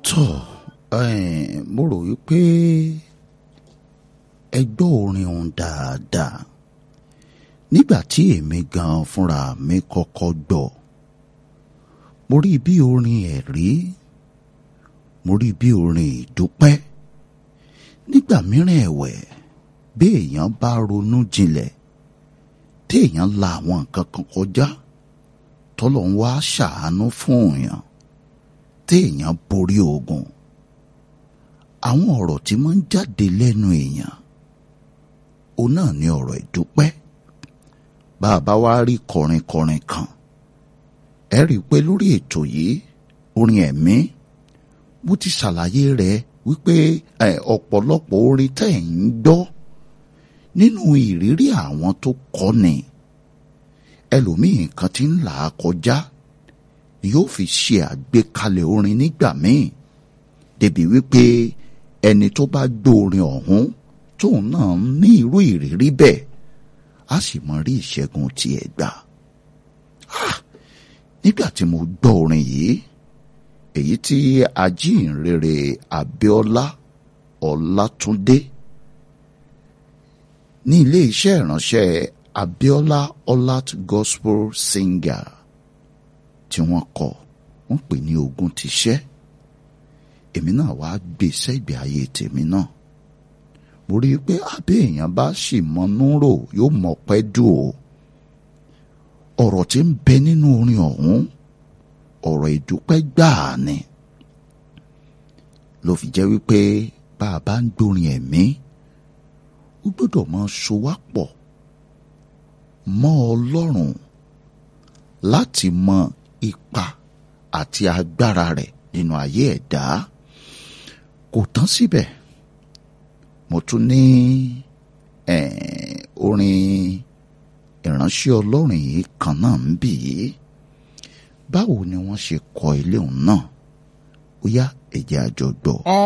tọ́ ẹ̀, mo rò wípé ẹ gbọ́ orin òun dáadáa nígbà tí èmi gan fúnra mi kọ́kọ́ gbọ́ mo rí bí orin ẹ̀rí mo rí bí orin ìdúpẹ́ nígbà mìíràn ẹ̀wẹ̀ bí èèyàn bá ronú jinlẹ̀ tí èèyàn la àwọn nǹkan kan kọjá tọ́lọ̀ ń wá ṣàánú fún èèyàn tí èèyàn borí ogun àwọn ọ̀rọ̀ tí máa ń jáde lẹ́nu èèyàn òun náà ni ọ̀rọ̀ ìdúpẹ́ bá a bá wá rí kọrinkọrin kan ẹ rí i pé lórí ètò yìí orin ẹ̀mí mo ti ṣàlàyé rẹ̀ wípé ẹ, ọ̀pọ̀lọpọ̀ orin tẹ́ ẹ̀ ń gbọ́ nínú ìrírí àwọn tó kọ́ni ẹlòmíì kan ti ń là á kọjá yóò fi ṣe àgbékalẹ̀ orin nígbà míì débi wípé ẹni tó bá gbọ́ orin ọ̀hún tóun náà ní irú ìrírí bẹ́ẹ̀ á sì mọ rí ìṣẹ́gun tiẹ̀ gbà. Ah! nígbà tí mo gbọ́ orin yìí èyí tí ajínrere Abíọ́lá Ọlátúndé ní ilé iṣẹ́ ìránṣẹ́ Abíọ́lá Ọlát Gospel Singer tí wọ́n kọ wọ́n pè ní ogun ti ṣẹ́ èmi náà wàá gbé sẹ́gbẹ̀ẹ́ ayé tèmi náà mo rí i pé abẹ́ èèyàn bá sì mọnú rò yóò mọ̀ pẹ́ dùn o ọ̀rọ̀ tí ń bẹ nínú orin ọ̀hún ọ̀rọ̀ ìdúpẹ́ gbáà ni ló fi jẹ́ wípé bá a bá ń gbórin ẹ̀mí ó gbọ́dọ̀ máa so wá pọ̀ mọ́ Ọlọ́run láti mọ ipa àti agbára rẹ̀ nínú ayé ẹ̀dá kò tán síbẹ̀ mo tún ní eh, orin ìránṣẹ́ Ọlọ́run yìí kan náà ń bì í báwo ni wọ́n ṣe kọ ilé òun náà ó yá ẹ̀jẹ̀ àjọgbọ́.